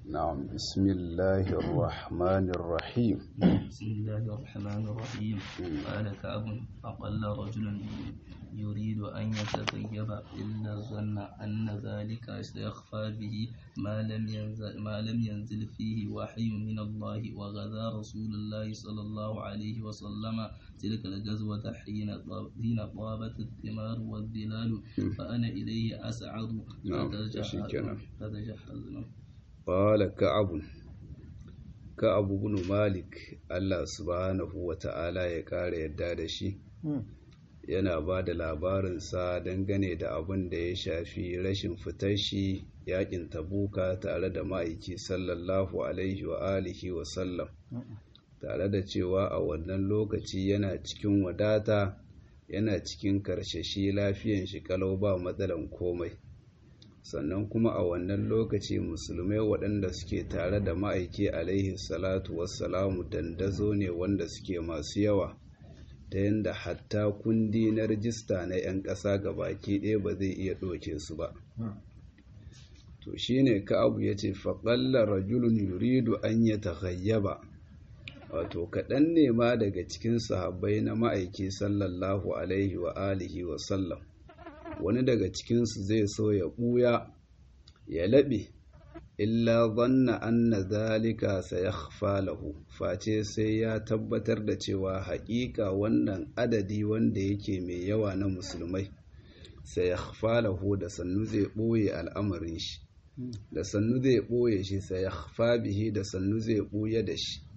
نعم بسم الله الرحمن الرحيم بسم الله الرحمن الرحيم قال كعب أقل رجل يريد أن يتغيب إلا ظن أن ذلك سيخفى به ما لم ينزل, ما لم ينزل فيه وحي من الله وغزا رسول الله صلى الله عليه وسلم تلك الغزوة حين حين طابت الثمار والظلال فأنا إليه أسعد نعم، شكرا. فتجهزنا قال كعب كعب بن مالك Allah subhanahu wa ta'ala ya ƙara yadda da shi yana ba da labarinsa dangane da abin da ya shafi rashin fitar shi yakin tabuka tare da ma'aiki sallallahu alaihi wa alihi wa sallam tare da cewa a wannan lokaci yana cikin wadata yana cikin karshashi lafiyan shi kalau ba matsalan komai sannan kuma a wannan lokaci musulmai waɗanda suke tare da ma'aiki alaihi salatu wassalamu dandazo ne wanda suke masu yawa ta yadda hatta kundi na rijista na 'yan ƙasa ga baki ɗaya ba zai iya ɗauke su ba to shine ka'abu ya ce faƙalla rajulun yuridu an ya taghayyaba wato kaɗan ne ma daga cikin sahabbai na ma'aiki sallallahu alaihi wa alihi wa sallam wani daga cikinsu zai so ya ɓuya ya laɓe illa zanna anna zalika sayakhfa lahu face sai ya tabbatar da cewa haƙiƙa wannan adadi wanda yake mai yawa na musulmai sayakhfa lahu da sannu zai ɓoye al'amarin shi da sannu zai ɓoye shi sayakhfa bihi da sannu zai ɓuya da shi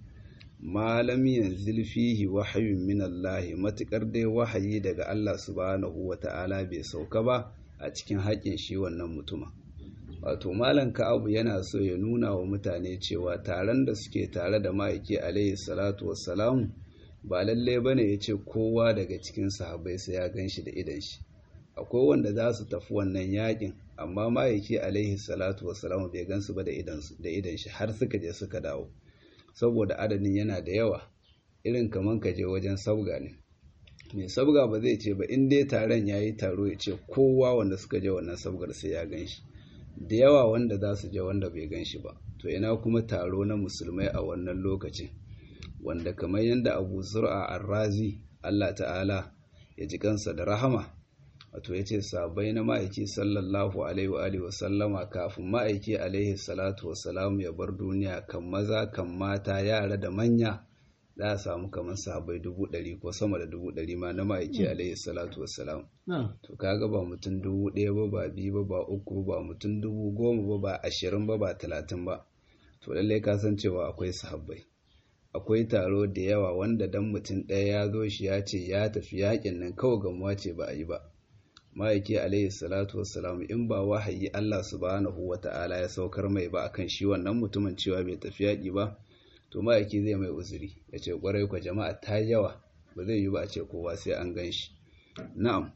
malam yanzil fihi wahayun min Allah matukar dai wahayi daga Allah subhanahu wata'ala bai sauka ba a cikin haƙin shi wannan mutuma wato malam ka'abu yana so ya nuna wa mutane cewa taron da suke tare da ma'aiki alaihi salatu wassalamu ba lalle bane ya ce kowa daga cikin sahabbai sai ya gan shi da idan shi akwai wanda za su tafi wannan yakin amma ma'aiki alaihi salatu wassalamu bai gan su ba da idan shi har suka je suka dawo saboda adadin yana da yawa irin kaman ka je wajen sabga ne mai sabga ba zai ce ba in dai taron ya yi taro ya ce kowa wanda suka je wannan sabgar sai ya gan shi da yawa wanda za su je wanda bai gan shi ba to ina kuma taro na musulmai a wannan lokacin wanda kamar yadda abu zur'a arrazi allah ta'ala ya ji kansa da rahama wato ya ce sabai na ma'aiki sallallahu alaihi wa sallama kafin ma'aiki alaihi salatu wassalamu ya bar duniya kan maza kan mata yara da manya za a samu kamar sabai dubu ɗari ko sama da dubu ɗari ma na ma'aiki alaihi salatu wassalamu to kaga ba mutum dubu ɗaya ba ba biyu ba ba uku ba mutum dubu goma ba ba ashirin ba ba talatin ba to lallai ka san cewa akwai sahabbai akwai taro da yawa wanda dan mutum ɗaya ya zo shi ya ce ya tafi yakin nan kawai gamuwa ce ba a yi ba ma'aiki alaihi salatu wassalam in ba wahayi Allah subhanahu wata'ala ya saukar mai ba akan shi wannan mutumin cewa bai tafi yaƙi ba to ma'aiki zai mai uzuri ya ce ƙwarai kwa jama'a ta yawa ba zai yi ba a ce kowa sai an gan shi na'am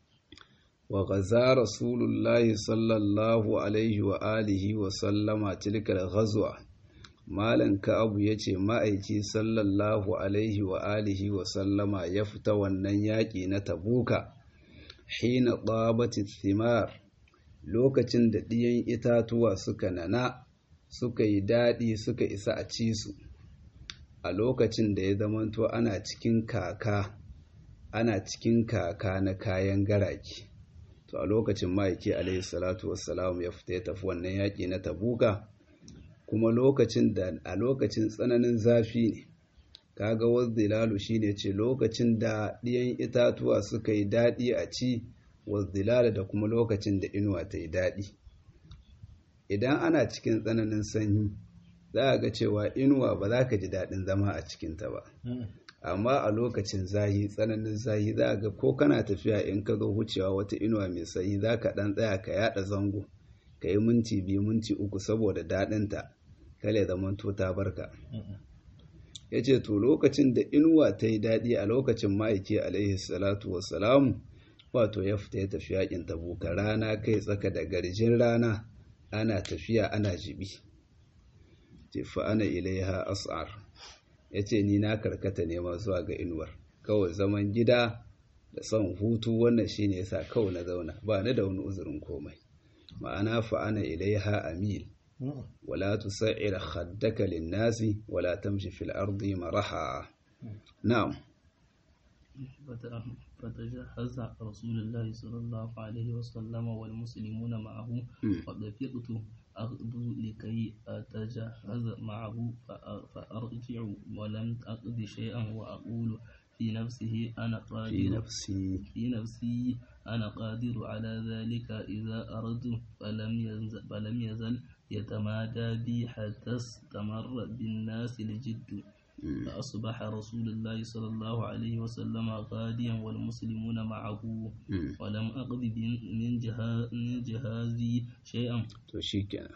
wa gaza rasulullahi sallallahu alaihi wa alihi wa sallama tilkal ghazwa malan ka'abu ya ce ma'aiki sallallahu alaihi wa alihi wa sallama ya fita wannan yaƙi na tabuka hina ɗabati thimar lokacin da ɗiyan itatuwa suka nana suka yi daɗi suka isa a ci su a lokacin da ya zamanto ana cikin kaka ana cikin kaka na kayan garaki to a lokacin ma'aiki alaihi salatu wassalamu ya fita ya tafi wannan yaƙi na tabuka kuma lokacin da a lokacin tsananin zafi ne kaga wazdilalu shine ce lokacin da ɗiyan itatuwa suka yi daɗi a ci wazdilala da kuma lokacin da inuwa ta yi daɗi idan ana cikin tsananin sanyi za a ga cewa inuwa ba za ka ji daɗin zama a cikinta ba amma a lokacin zahi tsananin zahi za a ga ko kana tafiya in ka zo wucewa wata inuwa mai sanyi za ka ɗan tsaya ka yaɗa zango ka yi minti biyu minti uku saboda daɗinta kale zamanto ta barka ya ce to lokacin da inuwa ta yi daɗi a lokacin ma'aiki alaihi salatu wassalamu wato ya fita ya tafi yakin tabuka rana kai tsaka da garjin rana ana tafiya ana jibi ce fa ana ilaiha as'ar ya ce ni na karkata nema zuwa ga inuwar kawai zaman gida da son hutu wannan shine yasa kawai na zauna ba ni da wani uzurin komai ma'ana fa ana ilaiha amil wala tusair khaddaka lin-nasi wala tamshi fil ardi maraha na'am فتجهز رسول الله صلى الله عليه وسلم والمسلمون معه فدفقت أغدو لكي أتجهز معه فأرجع ولم أقض شيئا وأقول في نفسه أنا قادر في نفسي في نفسي أنا قادر على ذلك إذا أردت فلم يزل, فلم يزل يتمادى بي حتى استمر بالناس الجد فأصبح رسول الله صلى الله عليه وسلم غاديا والمسلمون معه ولم أقض من, جها من جهازي شيئا to shikenan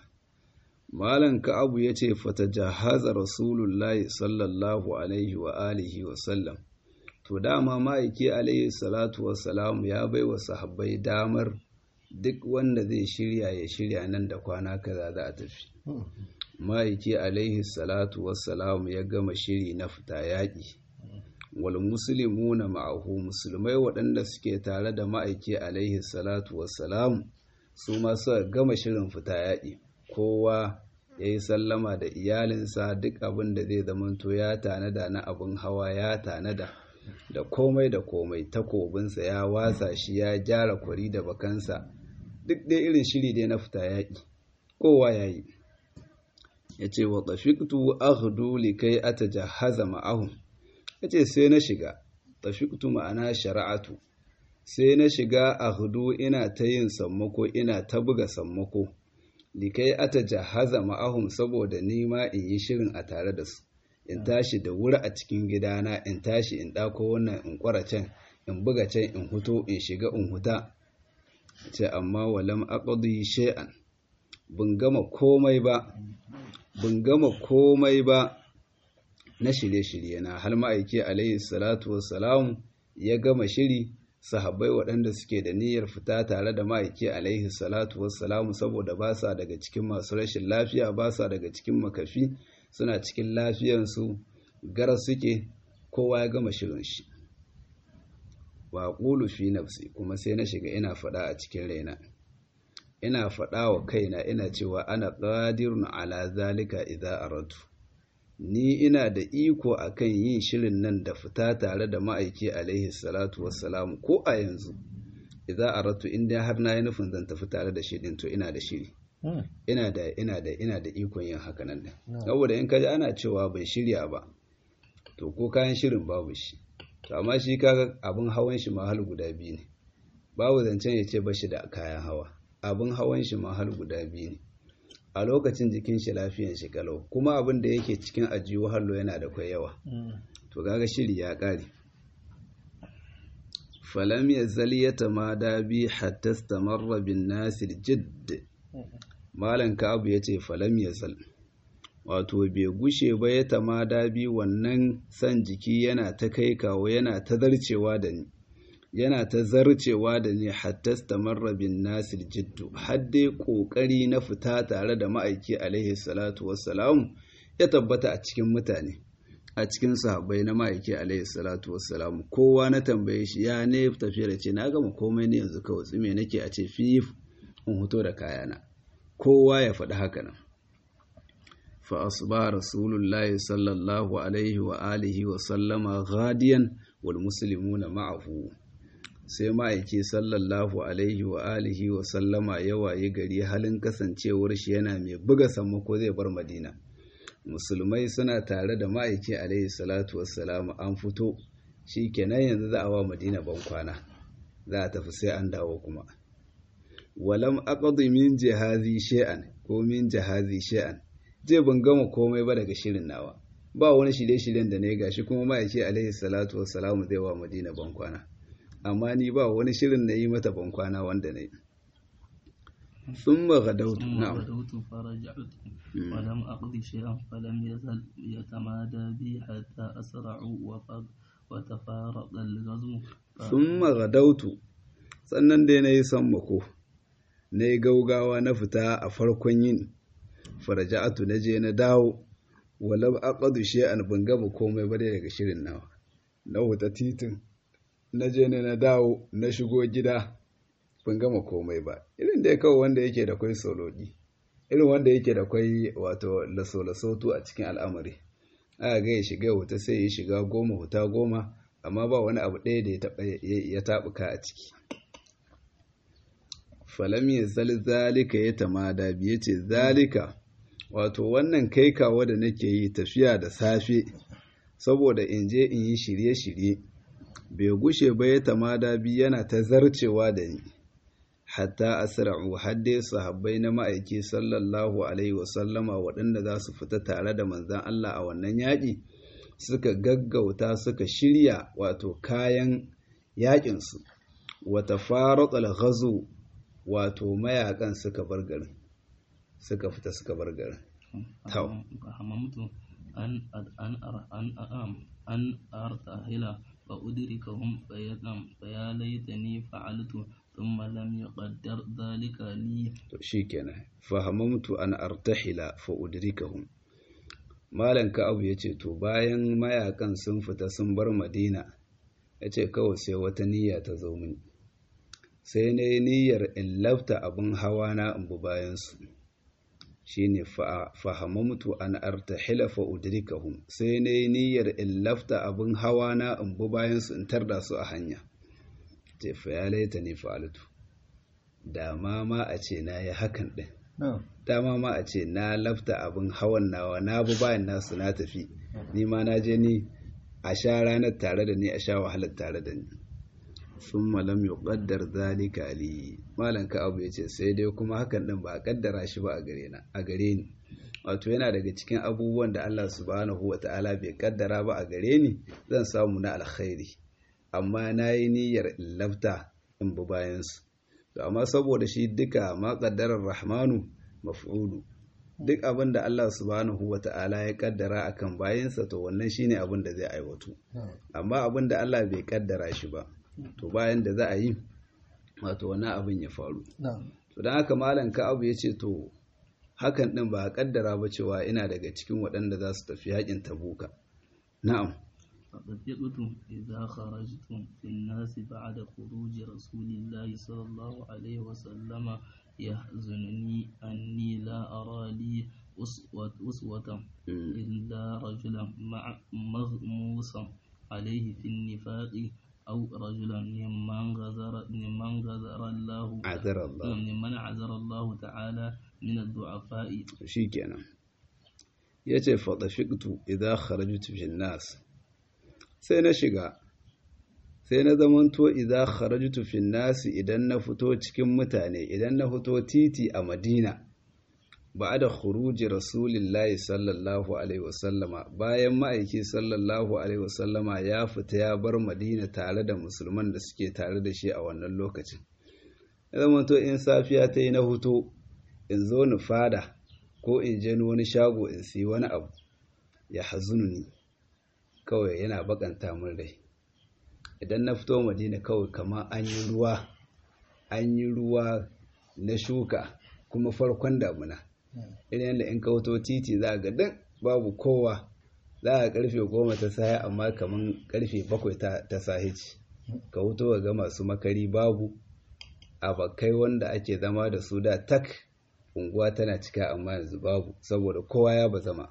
malam ka'abu yace fatajahaza rasulullahi sallallahu alaihi wa alihi wa sallam to dama ma'aiki alaihi salatu wassalam ya bai wa sahabbai damar duk wanda zai shirya ya shirya nan da kwana kaza za a tafi ma'aiki alaihi salatu wassalam ya gama shiri na fita yaƙi wal muslimuna ma'ahu musulmai waɗanda suke tare da ma'aiki alaihi salatu wassalam su ma suka gama shirin fita yaƙi kowa ya yi sallama da iyalinsa duk abin da zai zamanto ya tanada na abin hawa ya tanada da komai da komai takobinsa ya wasa shi ya gyara kwari da bakansa duk dai irin shiri dai na fita yaƙi kowa ya yi ya ce wa tafiktu aghdu likai atajahaza ma'ahum ya ce sai na shiga tafiktu ma'ana shara'atu sai na shiga aghdu ina ta yin sammako ina ta buga sammako likai atajahaza ma'ahum saboda nima in yi shirin a tare da su in tashi da wuri a cikin gidana in tashi in ɗako wannan in kwara can in buga can in huto in shiga in huta ce amma walam aqdi shay'an bin gama komai ba bin gama komai ba na shirye-shirye na har ma'aiki alayhi salatu wassalam ya gama shiri sahabbai waɗanda suke da niyyar fita tare da ma'aiki alaihi salatu wassalamu saboda ba sa daga cikin masu rashin lafiya ba sa daga cikin makafi suna cikin lafiyansu gara suke kowa ya gama shirin shi wa ƙulu fi nafsi kuma sai na shiga ina faɗa a cikin raina ina faɗa wa kaina ina cewa ana qadirun ala zalika idza aratu ni ina da iko akan yin shirin nan da fita tare da ma'aiki alaihi salatu wassalamu ko a yanzu idza aratu inda har na yi nufin zan tafi tare da shi din to ina da shiri ina da ina da ina da ikon yin haka nan din saboda in kaji ana cewa bai shirya ba to ko kayan shirin babu shi to amma shi kaga abin hawan shi mahal guda biyu ne babu zancen ya ce bashi da kayan hawa abin hawan shi mahal guda biyu ne a lokacin jikin shi lafiyan shi kalau kuma abin da yake cikin ajiyu hallo yana da kwai yawa to kaga shiri ya kare falam yazal yatamada bi hatta istamarra bin nasir jidd malan kabu yace falam yazal wato bai gushe ba ya tamada bi wannan san jiki yana ta kai kawo yana ta zarcewa da ni yana ta zarcewa da ni hatta stamarra bin nasir jiddu har dai kokari na fita tare da ma'aiki alaihi salatu wassalam ya tabbata a cikin mutane a cikin sahabbai na ma'aiki alaihi salatu wassalam kowa na tambaye shi ya ne tafiya da ce na gama komai ne yanzu kawai tsime nake a ce fif in hoto da kayana kowa ya faɗi haka nan fa asba rasulullahi sallallahu alaihi wa alihi wa sallama ghadiyan wal muslimuna ma'ahu sai ma'aiki sallallahu alaihi wa alihi wa sallama ya waye gari halin kasancewar shi yana mai buga sammako zai bar madina musulmai suna tare da ma'aiki alaihi salatu wassalamu an fito shi kenan yanzu za a wa madina ban kwana za a tafi sai an dawo kuma walam aqdi min jihazi shay'an ko min jihazi shay'an je ban gama komai ba daga shirin nawa ba wani shirye-shiryen da na yi gashi kuma ma'aiki alaihi salatu wassalamu zai wa madina ban kwana amma ni ba wani shirin na yi mata bankwana wanda na yi ثم غدوت نعم غدوت فرجعت ولم أقض شيئا فلم يزل يتمادى بي حتى أسرعوا وتفارق الغزو ثم غدوت sannan dai na yi sammako na yi gaugawa na fita a farkon yin faraja'atu na je na dawo walam aqadu shay'an ban gama komai ba daga shirin nawa na wuta titin na je ne na dawo na shigo gida ban gama komai ba irin da kawai wanda yake da kwai solodi irin wanda yake da kwai wato laso-lasotu a cikin al'amari aka ga ya shiga wuta sai ya shiga goma wuta goma amma ba wani abu ɗaya da ya taɓuka a ciki falam ya zal zalika ya tamada biye ce zalika wato wannan kai kawo da nake yi tafiya da safe saboda in je in yi shirye-shirye bai gushe ba ya tamada bi yana ta zarcewa da ni hatta asra'u hadde sahabbai na ma'aiki sallallahu alaihi wasallama waɗanda za su fita tare da manzan Allah a wannan yaƙi suka gaggauta suka shirya wato kayan yaƙinsu wata faratsal ghazo wato mayakan suka bar garin suka fita suka bar garin fahamamtu an an an an artahila fa udrikahum fayadam faya laitani fa'altu thumma lam yuqaddar dhalika li to shikenan fahamamtu an artahila fa udrikahum malan ka'abu yace to bayan mayakan sun fita sun bar madina yace kawai sai wata niyya ta zo mini sai na yi niyyar in lafta abin hawa na in bu bayansu shi ne fahamamtu an artahila fa udrikahum sai na yi niyyar in lafta abin hawa na in bu bayansu in tarda su a hanya ce fa ya laita ne fa'altu dama ma a ce na yi hakan ɗin dama ma a ce na lafta abin hawan nawa na bu bayan nasu na tafi ni ma na je ni a sha ranar tare da ni a sha wahalar tare da ni sun malam yi ƙaddar zalika ali malam ka abu ya ce sai dai kuma hakan ɗin ba a ƙaddara shi ba a gare ni wato yana daga cikin abubuwan da Allah subhanahu wa ta'ala bai ƙaddara ba a gare ni zan samu na alkhairi amma na yi niyyar in lafta in bi bayansu to amma saboda shi duka ma ƙaddarar rahmanu maf'ulu duk abin da Allah subhanahu wa ta'ala ya ƙaddara akan bayansa to wannan shine abin da zai aiwatu amma abin da Allah bai ƙaddara shi ba to bayan da za a yi wato wani abin ya faru to don haka malam ka'abu ya ce to hakan din ba a kaddara ba cewa ina daga cikin waɗanda za su tafi yakin tabuka na'am فطفقت إذا خرجت في الناس بعد خروج رسول الله صلى الله عليه وسلم يحزنني أني لا أرى لي أسوة, أسوة إلا رجلا مع مغموسا عليه في النفاق أو رجلا ممن غزر ممن غزر الله عذر الله ممن عذر الله تعالى من الضعفاء shikenan yace fa dafiqtu idza kharajtu fi nas sai na shiga sai na zamanto idza kharajtu fi nas idan na fito cikin mutane idan na fito titi a Madina ba'da khuruji rasulillahi sallallahu alaihi wasallama bayan ma'aiki sallallahu alaihi wasallama ya fita ya bar madina tare da musulman da suke tare da shi a wannan lokacin ya zama to in safiya ta yi na hutu in zo ni fada ko in je wani shago in siyi wani abu ya hazununi kawai yana bakanta min rai idan na fito madina kawai kamar an yi ruwa an yi ruwa na shuka kuma farkon damuna irin yadda in kauto titi za ga dan babu kowa za a karfe goma ta saya amma kamar karfe bakwai ta sahici ka wuto ga masu makari babu abakai wanda ake zama da su da tak unguwa tana cika amma yanzu babu saboda kowa ya ba zama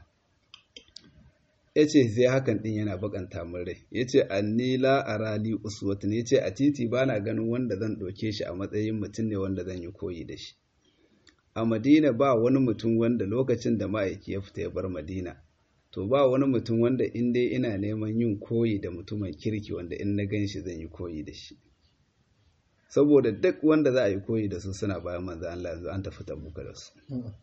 ya ce sai hakan din yana bakanta min rai ya ce annila a rali uswatun ya ce a titi ba na ganin wanda zan ɗauke shi a matsayin mutum ne wanda zan yi koyi da shi a madina ba wani mutum wanda lokacin da ma'aiki ya fita ya bar madina to ba wani mutum wanda in dai ina neman yin koyi da mutumin kirki wanda in na gan shi zan yi koyi da shi saboda duk wanda za a yi koyi da su suna bayan manzo Allah yanzu an tafi tabuka da su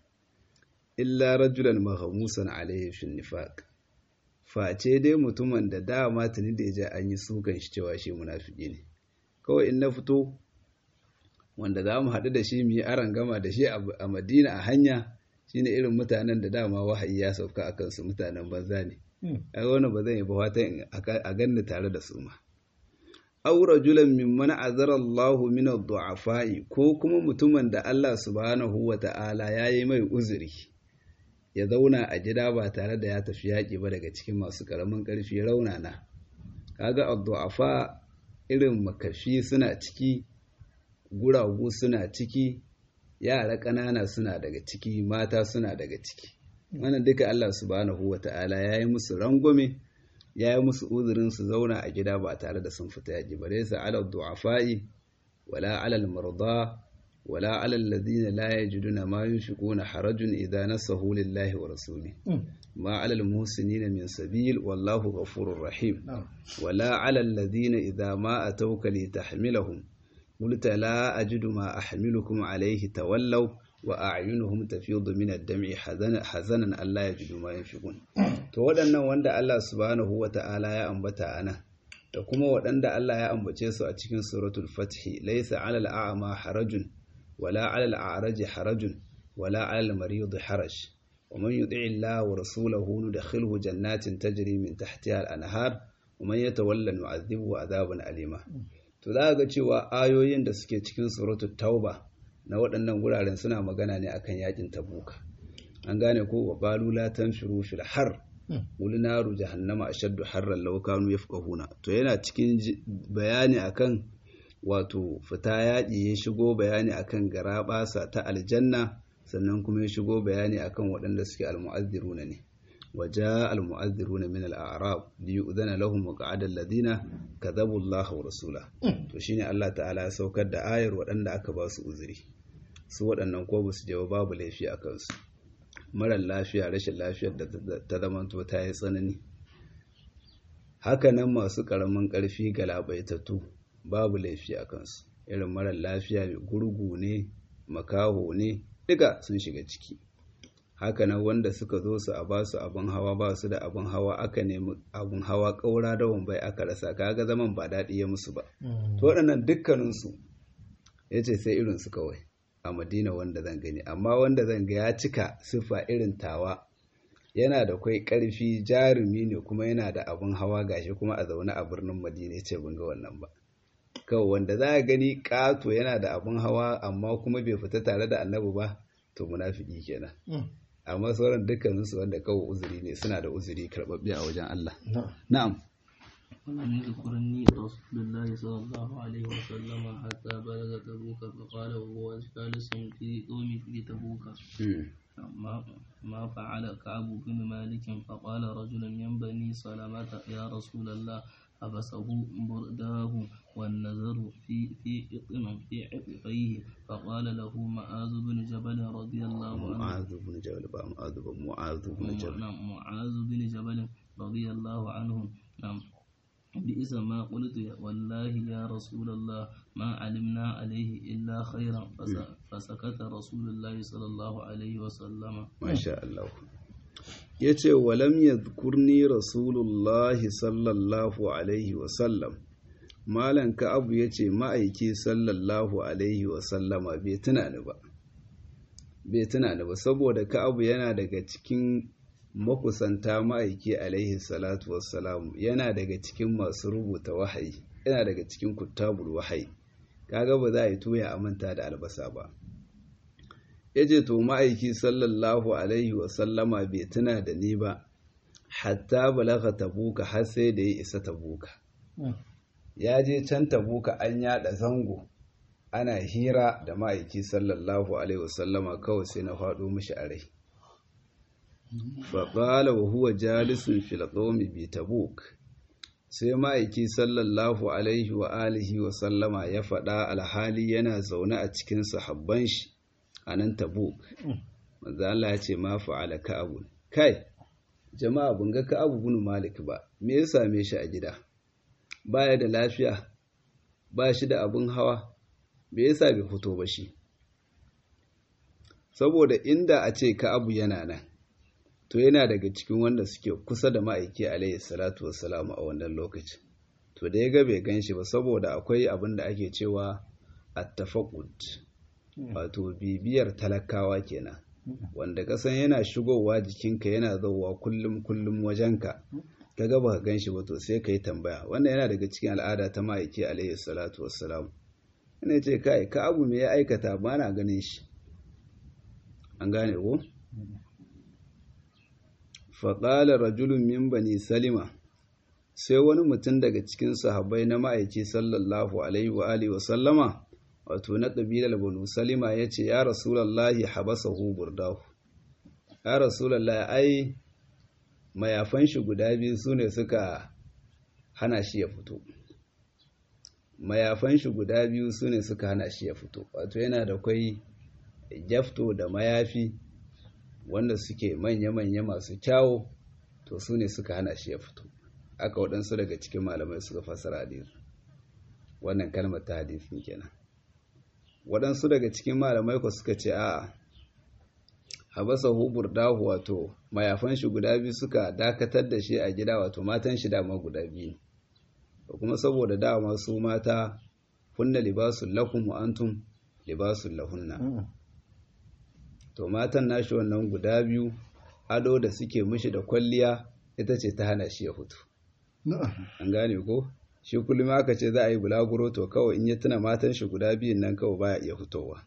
illa rajulan mahmusan alayhi fi nifaq face dai mutumin da dama tuni da ya an yi sukan shi cewa shi munafiki ne kawai in na fito wanda za mu haɗu da shi mu yi aron gama da shi a madina a hanya shine irin mutanen da dama wahayi ya sauka a kansu mutanen banza ne ai wani ba zan yi ba fatan a ganni tare da su ma aw rajulan mimman azara Allah min ad-du'afa'i ko kuma mutumin da Allah subhanahu wa ta'ala yayi mai uzuri ya zauna a gida ba tare da ya tafi yaƙi ba daga cikin masu ƙaramin ƙarfi raunana kaga ad-du'afa irin makafi suna ciki guragu suna ciki yara ƙanana suna daga ciki mata suna daga ciki wannan duka Allah subhanahu wata'ala ya yi musu rangwame ya yi musu uzurin su zauna a gida ba tare da sun fita yaji ba dai ala du'afa'i wala ala al-marda wala ala alladhina la yajiduna ma yunfiquna harajun idza nasahu lillahi wa rasuli ma ala al-muhsinina min sabil wallahu ghafurur rahim wala ala alladhina idza ma atawka litahmilahum قلت لا أجد ما أحملكم عليه تولوا وأعينهم تفيض من الدمع حزنا ألا يجدوا ما ينفقون to waɗannan wanda Allah subhanahu wa ta'ala ya ambata ana da kuma waɗanda Allah ya ambace su a cikin suratul fathi laysa 'alal a'ma harajun wala 'alal a'raji harajun wala 'alal marid haraj wa man yuti'i Allah wa rasulahu nudkhilhu jannatin tajri min tahtiha al-anhar wa man yatawalla nu'adhibuhu 'adaban alima to za ga cewa ayoyin da suke cikin suratul tauba na waɗannan guraren suna magana ne akan yakin tabuka an gane ko wa qalu la tanfiru fil har qul naru jahannama ashaddu harran law kanu yafqahuna to yana cikin bayani akan wato fita yaƙi ya shigo bayani akan garaɓasa ta aljanna sannan kuma ya shigo bayani akan waɗanda suke almu'azziruna ne وجاء المؤذرون من الأعراب ليؤذن لهم وقعد الذين كذبوا الله ورسوله to shine Allah ta'ala ya saukar da ayar waɗanda aka ba su uzuri su waɗannan ko su jawo babu laifi a kansu marar lafiya rashin lafiyar da ta zamanto ta yi tsanani hakanan masu ƙaramin ƙarfi galabaitattu babu laifi a kansu irin marar lafiya mai gurgu ne makaho ne duka sun shiga ciki hakanan wanda suka zo su a ba su abin hawa ba su da abin hawa aka nemi abin hawa ƙaura da wambai aka rasa kaga zaman ba daɗi ya musu ba to waɗannan dukkaninsu ya ce sai irinsu kawai a madina wanda zan gani amma wanda zan ga ya cika siffa irin tawa yana da kwai ƙarfi jarumi ne kuma yana da abin hawa gashi kuma a zaune a birnin madina ce ban ga wannan ba kawai wanda za a gani ƙato yana da abin hawa amma kuma bai fita tare da annabi ba to munafiki kenan amma sauran dukkaninsu wanda kawai uzuri ne suna da uzuri karɓaɓɓe a wajen Allah na'am ولم يذكرني رسول الله صلى الله عليه وسلم حتى بلغ تبوك فقال وهو جالس في قوم في تبوك ما, ما فعل كعب بن مالك فقال رجل من بني سلمة يا رسول الله حبسه برداه والنذر في في إطم في عقبيه فقال له معاذ بن جبل رضي الله عنه معاذ بن جبل بقى معاذ بن معاذ بن جبل نعم معاذ بن جبل رضي الله عنه نعم بئس ما قلت والله يا رسول الله ما علمنا عليه إلا خيرا فسكت رسول الله صلى الله عليه وسلم ما شاء الله yace walam yadhkurni rasulullahi sallallahu alaihi wasallam malan ka'abu yace ma'aiki sallallahu alaihi wasallama bai tuna ni ba bai tuna ni ba saboda ka'abu yana daga cikin makusanta ma'aiki alaihi salatu wassalamu yana daga cikin masu rubuta wahayi yana daga cikin kuttabul wahayi kaga ba za a yi tuya a manta da albasa ba ya ce to ma'aiki sallallahu alaihi wasallama bai tuna da ni ba hatta balaga tabuka har sai da ya isa tabuka ya je can tabuka an yada zango ana hira da ma'aiki sallallahu alaihi wasallama kawai sai na faɗo mishi a rai faƙala wa huwa jalisun filƙomi bi tabuk sai ma'aiki sallallahu alaihi wa alihi wa sallama ya faɗa alhali yana zaune a cikin sahabban shi a nan tabuk manzo Allah ya ce ma fa'ala ka'abu kai jama'a bun ga ka'abu bin malik ba me ya same shi a gida baya da lafiya ba shi da abin hawa me yasa bai fito ba shi saboda inda a ce ka'abu yana nan to yana daga cikin wanda suke kusa da ma'aiki alayhi salatu wassalamu a wannan lokacin to da ya ga bai gan shi ba saboda akwai abin da ake cewa attafaqud wato bibiyar talakawa kenan wanda kasan yana shigowa jikinka yana zauwa kullum kullum wajenka ka ga baka gan shi ba to sai ka yi tambaya wannan yana daga cikin al'ada ta ma'aiki alayhi salatu wassalamu ina ce kai ka abu me ya aikata ba na ganin shi an gane ko faƙalar rajulun min bani salima sai wani mutum daga cikin sahabbai na ma'aiki sallallahu alaihi wa alihi wa sallama wato na ƙabilar banu salima ya ce ya rasulallahi habasahu burdahu ya rasulallahi ai mayafan shi guda biyu su ne suka hana shi ya fito mayafan shi guda biyu su ne suka hana shi ya fito wato yana da kwai jafto da mayafi wanda suke manya-manya masu kyawo to su ne suka hana shi ya fito aka waɗansu daga cikin malamai suka fasara hadisi wannan kalmar ta hadisin kenan waɗansu daga cikin malamai ku suka ce a'a habasa hubur dahu wato mayafan shi guda biyu suka dakatar da shi a gida wato matan shi dama guda biyu da kuma saboda dama su mata hunna libasun lakum wa antum libasun lahunna to matan nashi wannan guda biyu ado da suke mishi da kwalliya ita ce ta hana shi ya fito an gane ko shi kullum aka ce za a yi bulaguro to kawai in ya tuna matan shi guda biyun nan kawai baya iya fitowa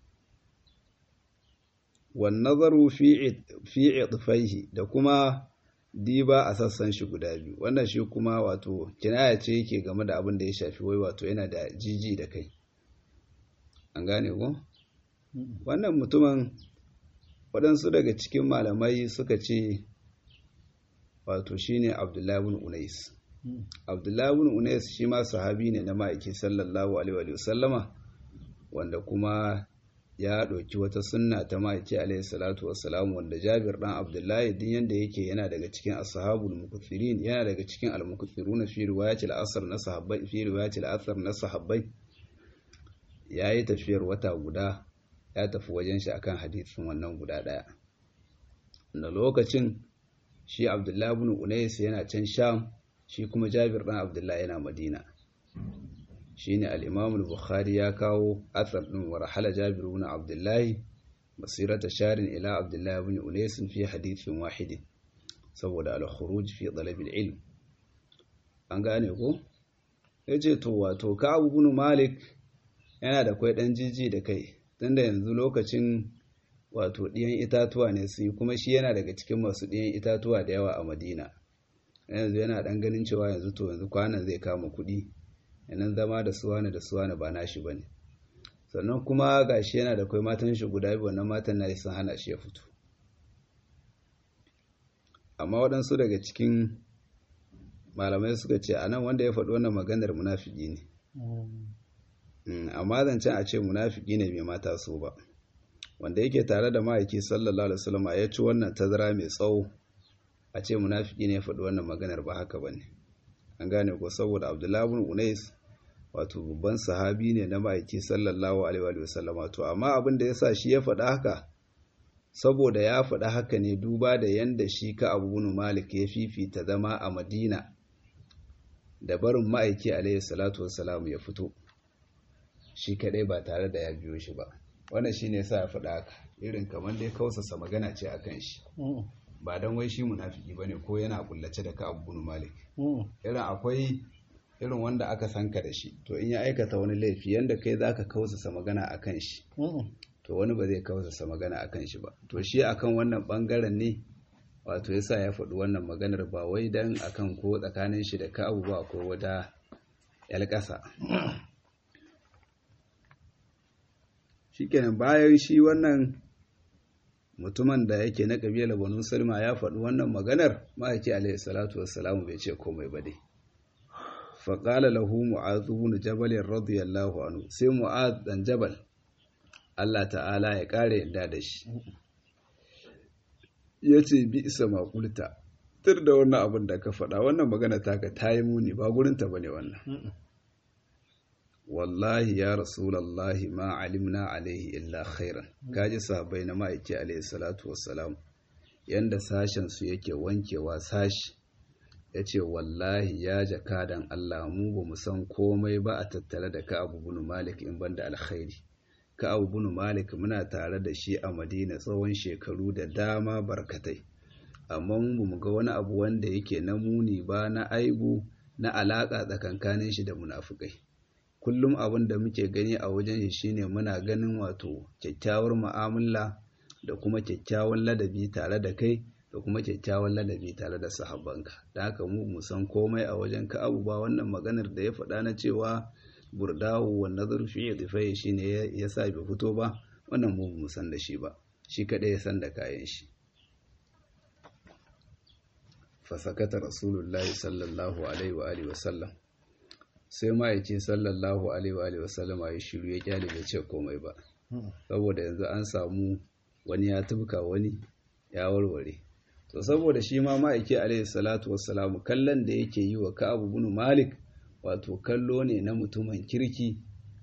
wan nazaru fi fi idfaihi da kuma diba a sassan shi guda biyu wannan shi kuma wato kinaya ce yake game da abin da ya shafi wai wato yana da jiji da kai an gane ko wannan mutumin waɗansu daga cikin malamai suka ce wato shine abdullahi bin unais abdullahi bin unais shi ma sahabi ne na ma'aiki sallallahu alaihi wa sallama wanda kuma ya ɗauki wata sunna ta ma'aiki alaihi salatu wassalam wanda jabir ɗan abdullahi din yanda yake yana daga cikin ashabul mukuthirin yana daga cikin al-mukuthiruna fi riwayatil asr na sahabbai fi riwayatil asr na sahabbai yayi tafiyar wata guda ya tafi wajen shi akan hadisin wannan guda ɗaya da lokacin shi abdullahi bin unais yana can sham shi kuma jabir ɗan abdullahi yana madina shi ne al'imamul bukhari ya kawo athar ɗin wa rahala jabir bin abdullahi basirata sharin ila abdullahi bin unais fi hadithin wahidin saboda al-khuruj fi talabil ilm an gane ko yace to wato ka abu bin malik yana da kwai dan jiji da kai tunda yanzu lokacin wato ɗiyan itatuwa ne su yi kuma shi yana daga cikin masu ɗiyan itatuwa da yawa a madina yanzu yana ɗan ganin cewa yanzu to yanzu kwanan zai kama kuɗi yanan zama da suwana da suwana ba nashi ba ne sannan kuma ga shi yana da kwai matan shi guda biyu wannan matan na sun hana shi ya fito amma waɗansu daga cikin malamai suka ce a nan wanda ya faɗi wannan maganar munafiki ne amma zancen a ce munafiki ne mai mata so ba wanda yake tare da ma'aiki sallallahu alaihi wasallam ya ci wannan tazara mai tsawo a ce munafiki ne ya faɗi wannan maganar ba haka bane an gane ko saboda Abdullahi ibn Unais wato babban sahabi ne na ma'aiki sallallahu alaihi wasallam to amma abin da yasa shi ya faɗa haka saboda ya faɗa haka ne duba da yanda shi ka Abu bin Malik ya fifita zama a Madina da barin ma'aiki alaihi salatu wassalam ya fito shi kadai ba tare da ya biyo shi ba wannan shi ne sa ya faɗa haka irin kamar dai kausasa magana ce a kan shi ba don wai shi munafiki ba ne ko yana kullace da ka abu malik irin akwai irin wanda aka sanka da shi to in ya aikata wani laifi yanda kai za ka kausasa magana a kan shi to wani ba zai kausasa magana a kan shi ba to shi akan wannan bangaren ne wato yasa ya faɗi wannan maganar ba wai dan akan ko tsakanin shi da ka abu ba ko wata yalƙasa shikenan bayan shi wannan mutumin da yake na kabila banu salma ya faɗi wannan maganar ma'aiki alaihi salatu wassalamu bai ce komai ba dai faƙala lahu mu'adh ibn jabal radiyallahu anhu sai mu'adh dan jabal Allah ta'ala ya ƙara yadda da shi yace bi isa maƙulta tur da wannan abin da ka faɗa wannan magana taka ta yi muni ba gurinta bane wannan wallahi ya rasulallahi ma alimna alaihi illa khairan kaji sahabbai na ma'aiki alaihi salatu wassalam yanda sashen su yake wankewa sashi ya ce wallahi ya jakadan Allah mu ba mu san komai ba a tattare da Ka'abu bin Malik in banda alkhairi Ka'abu bin Malik muna tare da shi a Madina tsawon shekaru da dama barkatai amma mu mu ga wani abu wanda yake na muni ba na aibu na alaka tsakankanin shi da munafukai kullum abin da muke gani a wajen shi shine muna ganin wato kyakkyawar mu'amala da kuma kyakkyawan ladabi tare da kai da kuma kyakkyawan ladabi tare da sahabbanka da haka mu mu san komai a wajen ka abu ba wannan maganar da ya faɗa na cewa burdahu wa nazaru fi idfai shine ya sa bai fito ba wannan mu mu san da shi ba shi kadai ya san da kayan shi fasakata rasulullahi sallallahu alaihi wa alihi wasallam sai ma'aiki sallallahu alaihi wa alihi wasallam ya shiru ya kyale bai ce komai ba saboda yanzu an samu wani ya tubka wani ya warware to saboda shi ma ma'aiki alaihi salatu wassalamu kallon da yake yi wa ka'abu bin malik wato kallo ne na mutumin kirki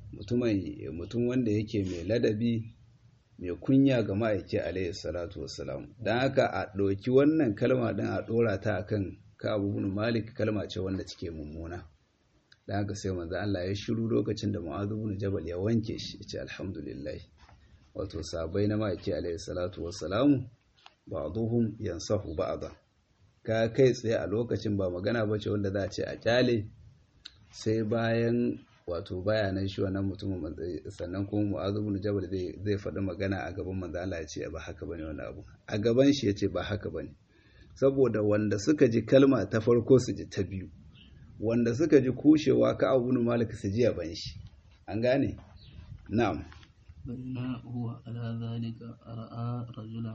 mutum wanda yake mai ladabi mai kunya ga ma'aiki alaihi salatu wassalam don haka a ɗauki wannan kalma ɗin a ɗora ta akan ka'abu bin malik kalma ce wanda take mummuna don haka sai manzo Allah ya shiru lokacin da Mu'adh bin Jabal ya wanke shi ya ce alhamdulillah wato sabai na ma'aiki alaihi salatu wassalamu ba'duhum yansahu ba'da ka kai tsaye a lokacin ba magana bace wanda za a ce a kyale sai bayan wato bayanan shi wannan mutumin sannan kuma mu'azu bin jabal zai zai faɗi magana a gaban manzo Allah ya ce ba haka bane wannan abu a gaban shi ya ce ba haka bane saboda wanda suka ji kalma ta farko su ji ta biyu wanda suka ji kushewa ka abu bin malik su ji ban shi an gane na'am بينما هو على ذلك رأى رجلا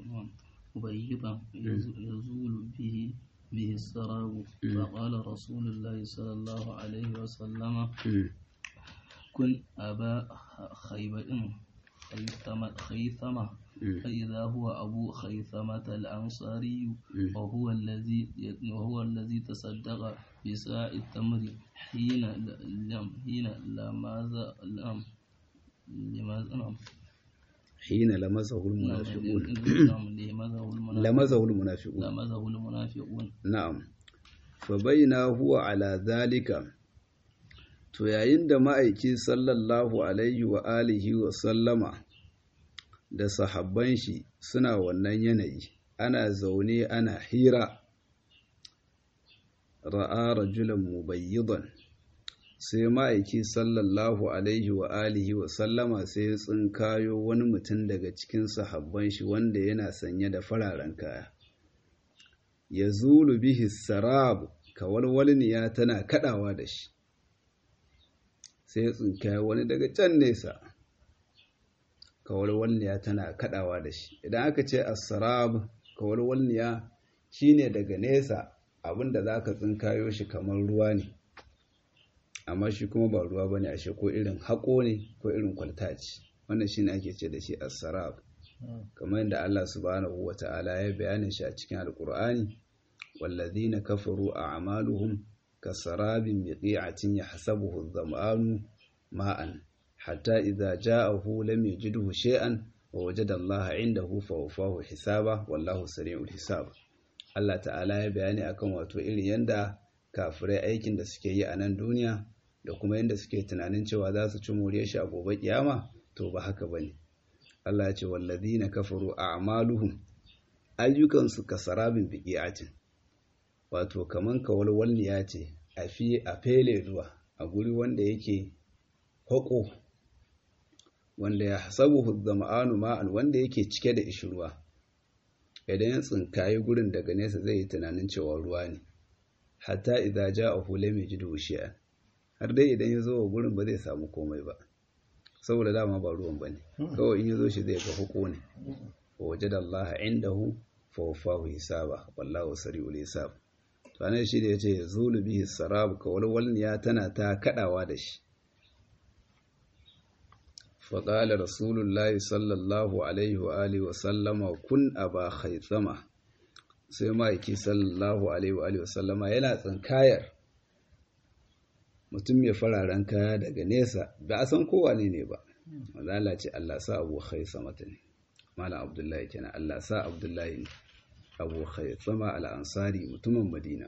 مبيضا يزول به به السراب فقال رسول الله صلى الله عليه وسلم كن أبا خيبة خيثمة خيثمة فإذا هو أبو خيثمة الأنصاري وهو الذي وهو الذي تصدق بساع التمر حين لم حين لماذا لم لماذا نعم حين لمسه المنافقون لمسه المنافقون لمزه المنافقون na'am fa baina huwa ala zalika to yayin da ma'aiki sallallahu alaihi wa alihi wa sallama da sahabban shi suna wannan yanayi ana zaune ana hira ra'a rajulan mubayyidan sai ma'aiki sallallahu alaihi wa alihi wa sallama sai ya tsinkayo wani mutum daga cikin sahabban shi wanda yana sanye da fararen kaya ya zulu bihi sarab kawalwalniya tana kadawa da shi sai ya tsinkayo wani daga can nesa kawalwalniya tana kadawa da shi idan aka ce as-sarab kawalwalniya shine daga nesa abinda zaka tsinkayo shi kamar ruwa ne amma shi kuma ba ruwa bane ashe ko irin haƙo ne ko irin kwalta ce wannan shine ake ce da shi as-sarab kamar yadda Allah subhanahu wata'ala ya bayanin shi a cikin alqur'ani walladhina kafaru a'maluhum kasarabin biqi'atin yahsabuhu adh-dhama'anu ma'an hatta idza ja'ahu lam yajidhu shay'an wa wajada Allah 'indahu fawafahu hisaba wallahu sari'ul hisab Allah ta'ala ya bayani akan wato irin yanda kafirai aikin da suke yi a nan duniya da kuma yadda suke tunanin cewa za su ci moriyar shi a gobe kiyama to ba haka bane Allah ya ce wallazina kafaru a'maluhum ayyukansu kasarabin biqi'atin wato kaman kawalwalniya ce a fi a fele ruwa a guri wanda yake hako wanda ya hasabuhu zama'anu ma'an wanda yake cike da ishirwa idan ya tsinkayi gurin daga nesa zai yi tunanin cewa ruwa ne hatta idza ja'ahu lam yajidu shay'an har dai idan ya zo wa gurin ba zai samu komai ba saboda dama ba ruwan bane kawai in ya zo shi zai ga huko ne wa wajada Allah indahu fa wafahu hisaba wallahu sari'ul hisab to anan shi da yace yazulu bihi sarab ka walwalniya tana ta kadawa da shi fa qala rasulullahi sallallahu alaihi wa alihi wa sallama kun aba khaythama sai ma'aiki sallallahu alaihi wa sallama yana tsinkayar mutum mai fararen kaya daga nesa ba a san kowa ne ne ba mazala ce Allah sa abu samata ne mala abdullahi kenan Allah sa abdullahi ne abu sama al'ansari mutumin madina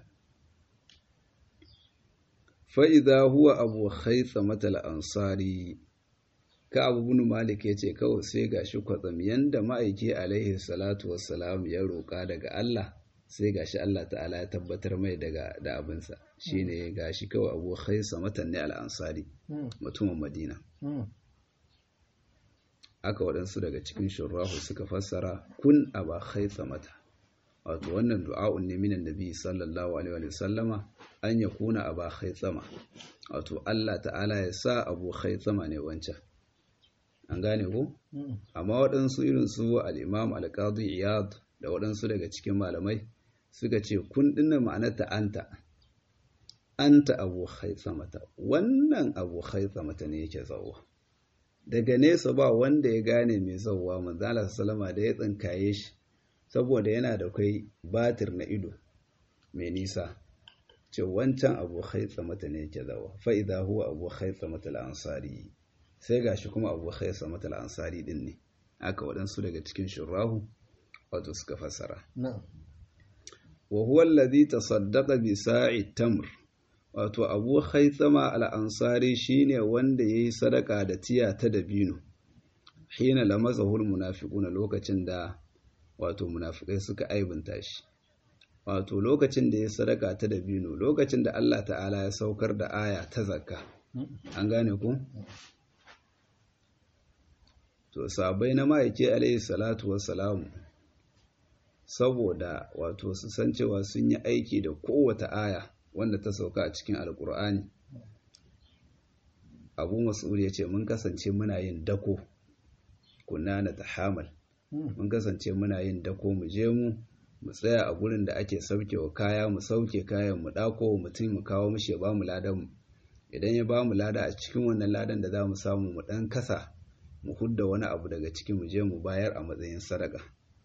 fa'iza huwa abu samata al'ansari ka abu bunu malik ya ce kawai sai ga shi kwatsam yanda ma'aiki alaihi salatu wassalam ya roƙa daga Allah sai ga shi Allah ta'ala ya tabbatar mai daga da abinsa shi ne ga shi kawai abu haisa matanne al'ansari mutumin madina aka waɗansu daga cikin shurrahu suka fassara kun aba haisa mata wato wannan du'a'un ne minan nabi sallallahu alaihi wa sallama an ya kuna aba khaytsama wato Allah ta'ala ya sa abu khaytsama ne wancan an gane ko amma waɗansu irin su al-imam al-qadi iyad da waɗansu daga cikin malamai suka ce kun dinna ma'anarta anta anta abu khaytsamata wannan abu khaytsamata ne yake zawwa daga nesa ba wanda ya gane mai zawwa manzala sallama da ya tsinkaye shi saboda yana da kai batir na ido mai nisa ce wancan abu khaytsamata ne yake zawwa fa idza huwa abu khaytsamata al-ansari sai gashi kuma abu khaytsamata al-ansari din ne aka waɗansu daga cikin shurahu wato suka fassara wa huwa alladhi tasaddaqa bi sa'i tamr wato abu haitsama al'ansari shi ne wanda ya yi sadaka da tiya ta dabino hina lamazahul munafiquna lokacin da wato munafikai suka aibinta shi wato lokacin da ya sadaka ta dabino lokacin da Allah ta'ala ya saukar da aya ta zakka an gane ku to sabai na ma'aike alaihi salatu wassalamu saboda wato su san cewa sun yi aiki da kowace aya wanda ta sauka a cikin alkur'ani abu mas'ud ya ce mun kasance muna yin dako kunna na tahamal mun kasance muna yin dako mu je mu mu tsaya a gurin da ake sauke wa kaya mu sauke kayan mu dako mutum mu kawo mishi ya bamu ladan mu idan ya bamu lada a cikin wannan ladan da za mu samu mu dan kasa mu hudda wani abu daga cikin mu je mu bayar a matsayin sadaka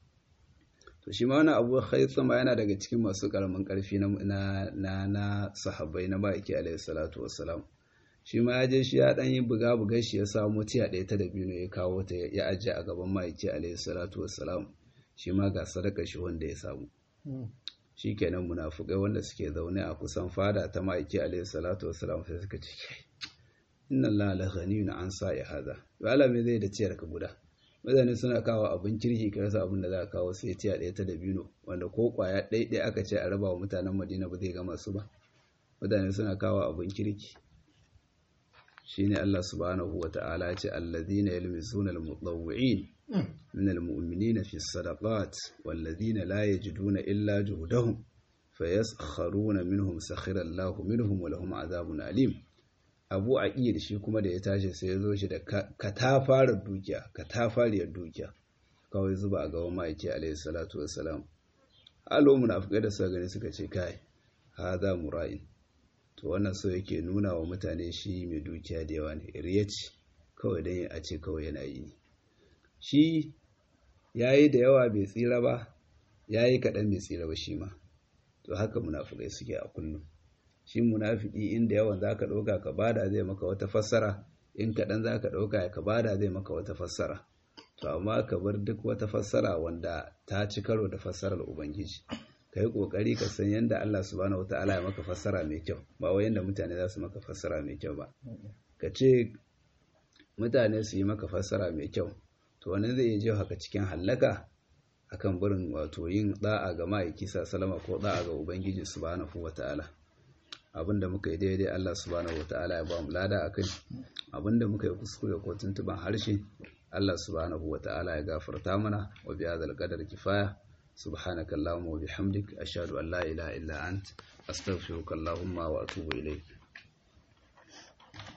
to shi ma wani abu haitsama yana daga cikin masu karamin karfi na na na sahabbai na baki alaihi salatu wassalam shi ma ya je shi ya dan yi buga buga shi ya samu tiya ɗaya ta dabino ya kawo ta ya ajiye a gaban ma'aiki alaihi salatu wassalam shi ma ga sadaka shi wanda ya samu shi kenan munafukai wanda suke zaune a kusan fada ta ma'aiki alaihi salatu wassalam sai suka ce inna allaha la ghaniyun an sa'i hada wala me zai da ciyar ka guda mutane suna kawo abin kirki ka rasa abin da za a kawo sai tiya ɗaya ta dabino wanda ko kwaya ɗaiɗai aka ce a raba wa mutanen madina ba zai gama su ba mutane suna kawo abin kirki shine Allah subhanahu wa ta'ala ce allazina yalmizuna almutawwi'in min almu'minina fi sadaqat wallazina la yajiduna illa juhdahum fayaskharuna minhum sakhira Allahu minhum wa lahum azabun alim abu a iya da shi kuma da ya tashi sai ya zo shi da katafarar dukiya katafariyar dukiya kawai zuba a gaban ma'aiki alaihi salatu wassalam alo munafikai da suka gani suka ce kai haza mura'in to wannan so yake nuna wa mutane shi mai dukiya da yawa ne riya ce kawai dan a ce kawai yana yi ne shi yayi da yawa bai tsira ba yayi kaɗan bai tsira ba shi ma to haka munafikai suke a kullum shi munafiki inda yawan zaka ɗauka ka bada zai maka wata fassara in kaɗan zaka ɗauka ka bada zai maka wata fassara to amma ka bar duk wata fassara wanda ta ci karo da fassarar ubangiji ka yi ƙoƙari ka san yadda Allah subhanahu wataala ya maka fassara mai kyau ba wai yadda mutane za su maka fassara mai kyau ba ka ce mutane su yi maka fassara mai kyau to wani zai iya haka cikin hallaka akan barin wato yin da'a ga ma'aiki salama ko da'a ga ubangiji subhanahu wataala abinda muka yi daidai Allah subhanahu wataala ya ba mu lada akai abinda muka yi kuskure ko tuntuban harshe Allah subhanahu wataala ya gafarta mana wa bi hadzal qadar kifaya subhanakallahumma wa bihamdik ashhadu an la ilaha illa ant astaghfiruka allahumma wa atubu ilayk